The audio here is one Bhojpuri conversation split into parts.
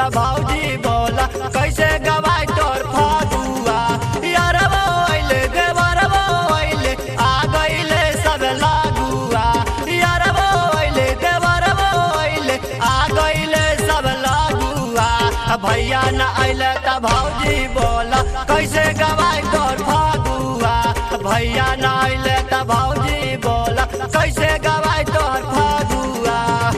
त भौजी बोला कैसे गवाई तोर फागुआ यारबो अइले देवरबो अइले आ गइले सब लागुआ यारबो अइले देवरबो अइले आ गइले सब लागुआ भैया न अइले त भौजी बोला कैसे गवाई तोर फागुआ भैया न अइले त भौजी बोला कैसे गवाई तोर फागुआ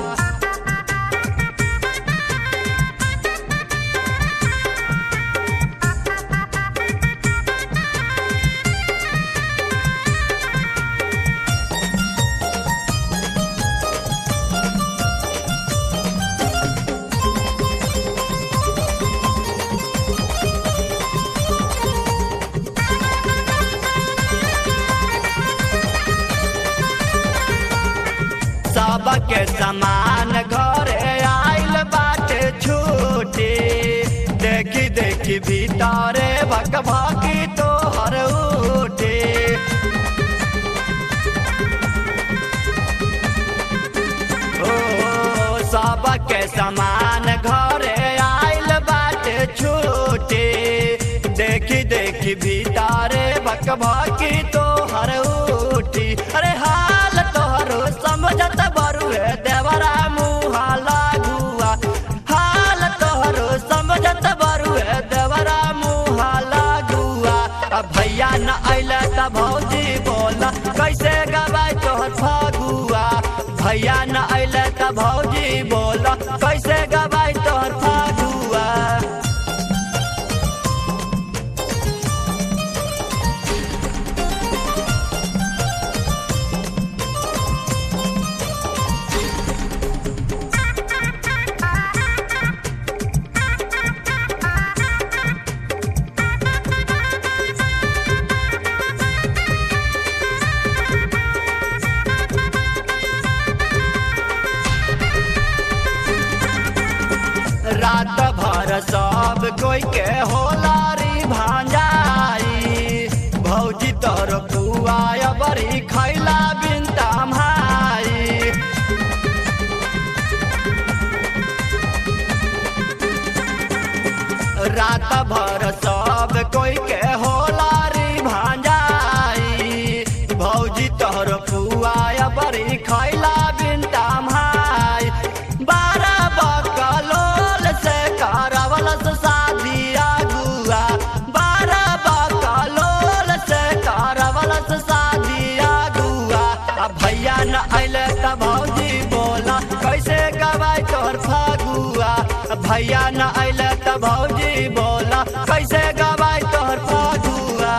सबके समान घरे आइल बाटे छूटी देखी देखी भीतरे भक भकी तोहर उठी ओ सबके समान घरे आइल बाटे छूटी देखी देखी भीतरे भक भकी तोहर उठी अरे हाल तोहरो समझत बरुए देवरा मुहा लागुआ हाल तोहरो समझत बरुए देवरा मुहा लागुआ अब भैया न अइले त भौजी बोला कैसे गवाई तोहर फागुआ भैया न अइले त भौजी बोला कैसे गवाई तोहर फागुआ रात भर सब कोई के होलारी भांजाई भौजी तोर पुआ बड़ी खैला बिनता भाई रात भर सब कोई के होलारी भांजाई भौजी तोहर पुआ बड़ी खैला बिनता भाई बारह बकलोल से करावल से शादी अगुआ बारह बकलोल से करावल से शादी अगुआ अब भैया न अइले त भौजी बोला कैसे गवाई तोहर फागुआ भैया न अइले त भौजी बोला कैसे गवाई तोहर फागुआ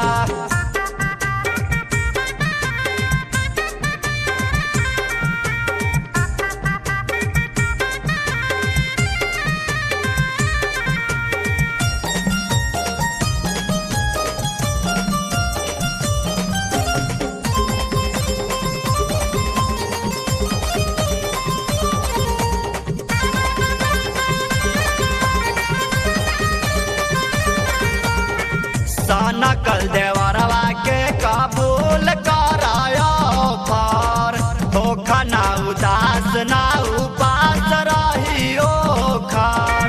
साना कल देवरवा के कबूल करायो पार धोखा ना उदास ना उपास रहियो खार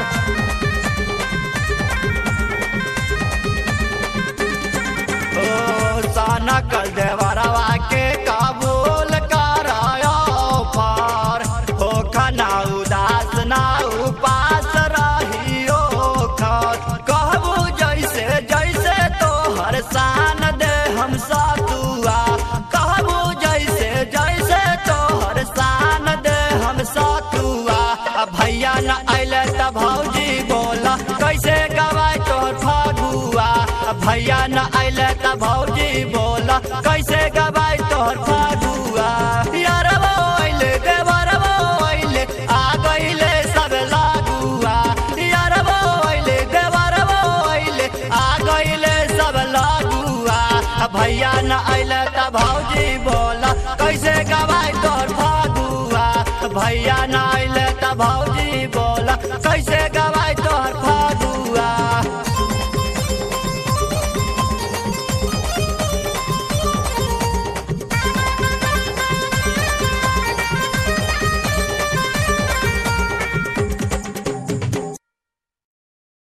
ओ साना कल देवरवा के कबूल करायो पार धोखा ना उदास ना उपास रहियो खार कहबू जैसे जैसे तोहर शान दे हम सतुआ कहबू जैसे जैसे तोहर शान दे हम सतुआ अब भैया न अइले त भौजी बोला कैसे गवाई तोहर फागुआ अब भैया न अइले त भौजी बोला कैसे गवाई तोहर फागुआ यारबो अइले देवरबो अइले आ गइले सब लागुआ यारबो अइले देवरबो अइले आ गइले सब लागुआ भैया न अइले त भौजी बोला कैसे गवा